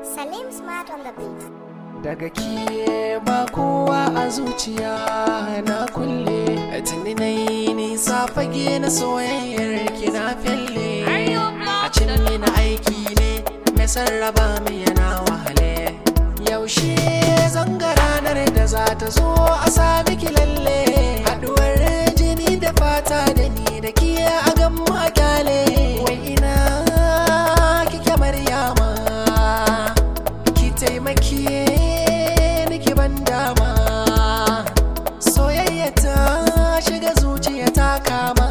Salim Smart on the beat. daga ke ba kowa a zuciya na kulle tuni na yi nisa fage na soyayyar ki na felle a cin na aiki ne mai sarraba mu yana wahale yaushe zanga ranar da za ta zo a sami ki lalle haduwar jini da fata da ni da ki a gan mu a kyale wai ina kike maryama ki taimake ni ki ban dama soyayya ta shiga zuciya ta kama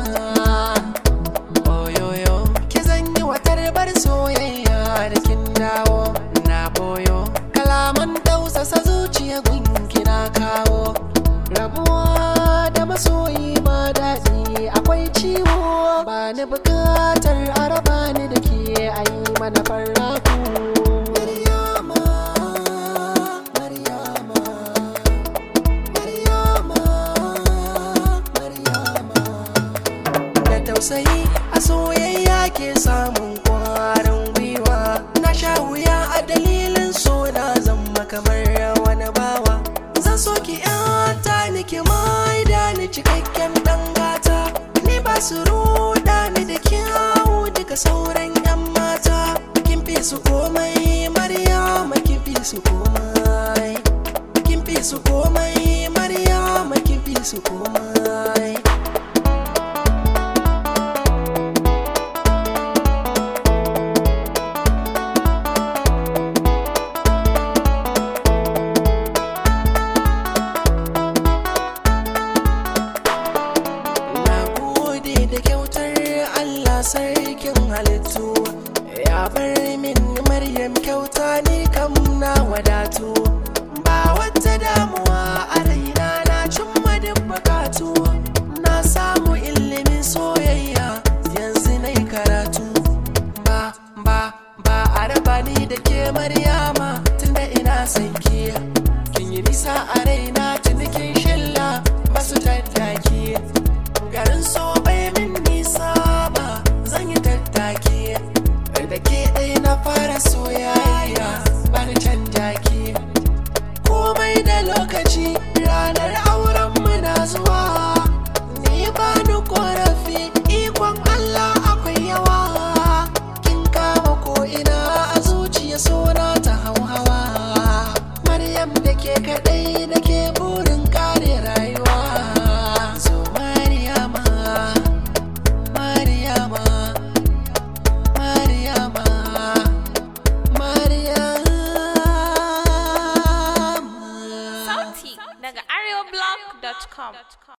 oyoyo ki zanyi watar bar soyayya da kin dawo na boyo kalaman tausasa zuciya gunki na kawo rabuwa da masoyi ba daɗi akwai ciwo ba ni bukatar araba ni da ke ayi mana farraku Maryama, Maryama, Maryama, Maryama. Da tausayi a soyayya ke samun kwarin gwiwa na sha wuya a dalilin so na zama kamar wani bawa zan so ki yanta ni ki maida ni cikakken dan gata ni ba su ruda ni da kyawu duka sauran yan mata kin fi su komai maryama kin fi su komai kin fi su komai maryama kin fi su komai Na gode da kyautar Allah sarkin halittu ya bar min Maryam kyauta ni kam na wadatu ba wata damuwa a raina na cimma duk bukatu na samu ilimin soyayya yanzu na karatu ba ba ba a raba ni da ke Maryama tunda ina son ki kin yi nisa a raina tuni kin shilla basu tattaki garin so bai min nisa ba zan yi tattaki da ke ɗaya na fara soyayya bani canja ki komai da lokaci ranar auren mu na zuwa ni ba ni korafi ikon Allah akwai yawa kin kama ko ina a zuciya sona ta hauhawa Maryam da ke kaɗai da ke burin kare rayuwa so Maryama Maryama Maryama Maryama Sauti daga areoblog.com.